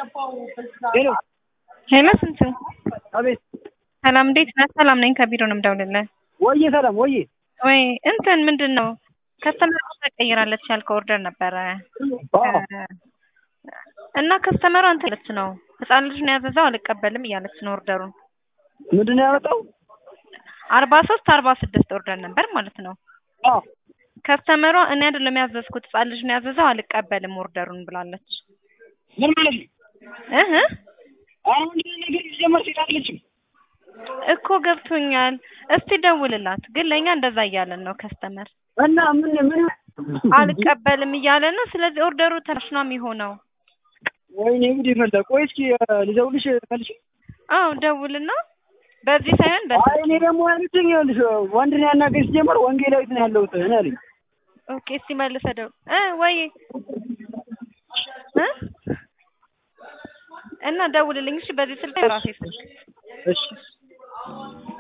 ሄሎ ሄሎ ስንቱ አቤት ሰላም እንዴት ነህ? ሰላም ነኝ ከቢሮ ነው የምደውልልህ። ወዬ ሰላም ወዬ ወይ እንትን ምንድን ነው ከስተመር ተቀይራለች ያልከው ኦርደር ነበረ አዎ እና ከስተመሯ እንትን ያለች ነው ህፃን ልጅ ነው ያዘዘው አልቀበልም እያለች ነው ኦርደሩን ምንድን ነው ያመጣው? አርባ ሶስት አርባ ስድስት ኦርደር ነበር ማለት ነው። አዎ ከስተመሯ እኔ አይደለም ያዘዝኩት ህፃን ልጅ ነው ያዘዘው አልቀበልም ኦርደሩን ብላለች። ምን ማለት ነው? እህ አሁን ይሄን ነገር ሲጀመር ሴት አይደለችም። እኮ ገብቶኛል። እስቲ ደውልላት። ግን ለእኛ እንደዛ እያለን ነው ከስተመር እና ምን ምን አልቀበልም እያለ ነው። ስለዚህ ኦርደሩ ተራሽ ነው የሚሆነው። ወይኔ ጉድ ይፈላ። ቆይ እስኪ ልደውልሽ መልሽ። አዎ ደውልና በዚህ ሳይሆን በዚህ አይ እኔ ደግሞ ያሉትኝ ይኸውልሽ ወንድ ነው ያናገኝ ሲጀመር ወንጌላዊት ነው ያለሁት እኔ አለኝ። ኦኬ እስቲ መልሰህ ደውል እ ወይ እ እና ደውልልኝ እሺ። በዚህ ስልክ ራሴ ስልክ እሺ